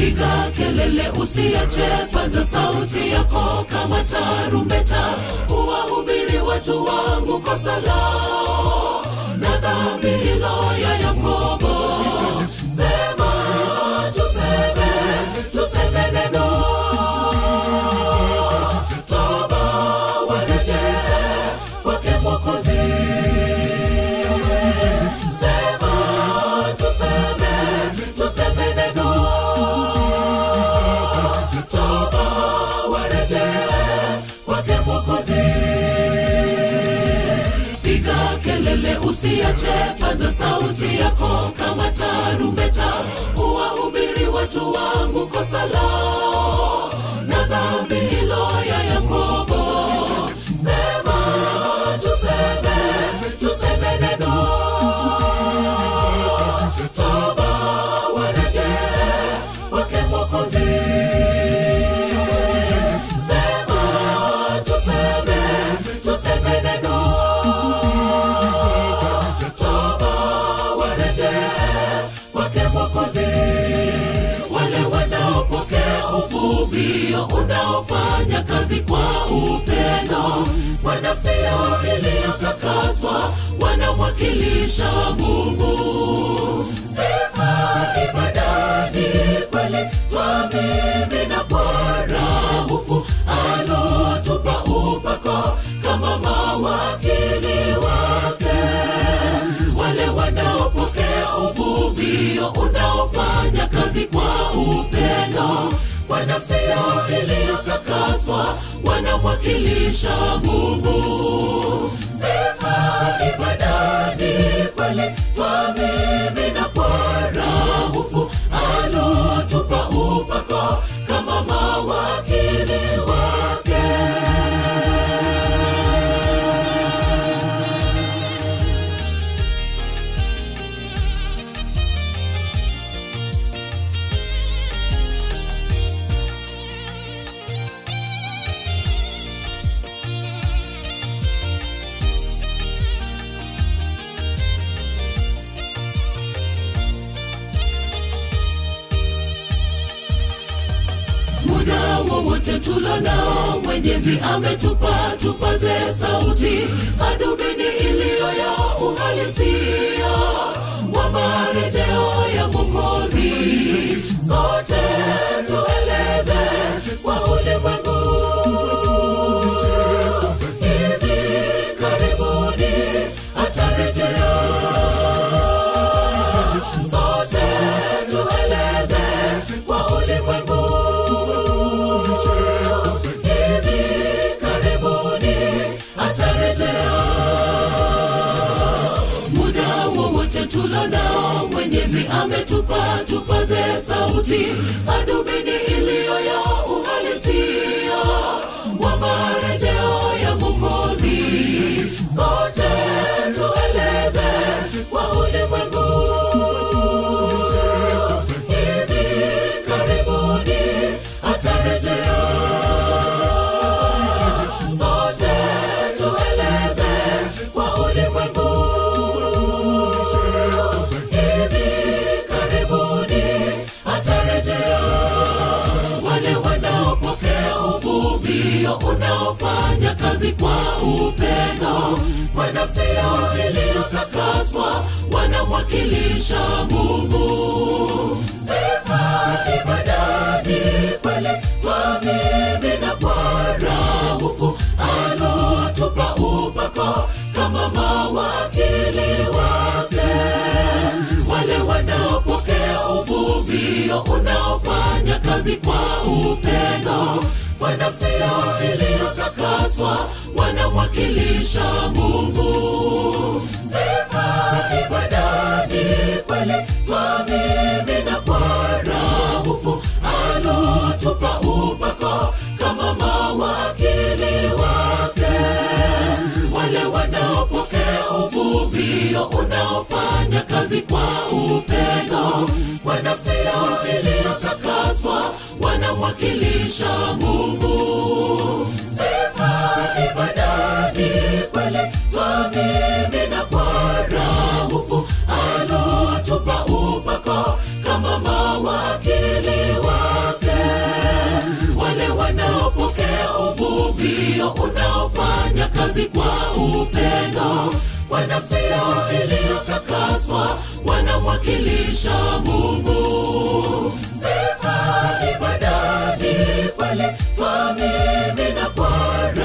piga kelele usiache paza sauti yako kama tarumbeta uwahubiri watu wangu kosa lao na dhambi hilo ya yakobo sema tuseme tuseme neno toba warejee kwake mwokozi sema tuseme tuseme neno toba warejee kwake mwokozi piga kelele usiache paza sauti yako kama tarumbeta uwahubiri watu wangu kosa lao na dhambi hilo ya yakobo sema tuseme tuseme neno toba warejee kwake mwokozi sema tuseme tuseme neno toba warejee kwake mwokozi wale wanaopokea uvuvio unaofanya kazi kwa upendo kwa nafsi yao iliyotakaswa wanamwakilisha mungu sifa ibadani kweli twamimina kwa rahufu alotupa upako kama mawakili wake wale wanaopokea uvuvio unaofanya kazi kwa upendo kwa nafsi yao iliyotakaswa wanamwakilisha mungu sifa ibadani kweli twamimina kwa rahufu alotupa upako kama mawakili wake muda wowote tulonao mwenyezi ametupa tupaze sauti hadubini iliyo ya uhalisia wa marejeo ya mwokozi sote tueleze kwa ulimwengu hivi karibuni atarejea sote tueleze kwa ulimwengu hivi karibuni atarejea muda wowote tulonao mwenyezi ametupa tupaze sauti hadubini iliyo ya uhalisia wa marejeo ya mwokozi sote tueleze kwa ulimwengu hivi karibuni atarejea sote tueleze kwa ulimwengu hivi karibuni atarejea wale wanaopokea uvuvio unaofanya kazi kwa upendo kwa nafsi yao iliyotakaswa wanamwakilisha mungu sifa ibadani kweli twamimina kwa rahufu alotupa upako kama mawakili wake wale wanaopokea uvuvio unaofanya kazi kwa upendo kwa nafsi yao iliyotakaswa wanamwakilisha mungu sifa ibadani kweli twamimina kwa rahufu alotupa upako kama mawakili wake wale wanaopokea uvuvio unaofanya kazi kwa upendo kwa nafsi yao iliyotakaswa wanamwakilisha mungu sifa ibadani kweli twamimina kwa rahufu alotupa upako kama mawakili wa kwa nafsi yao iliyotakaswa wanamwakilisha mungu sita ibadani kweli twamimina kwa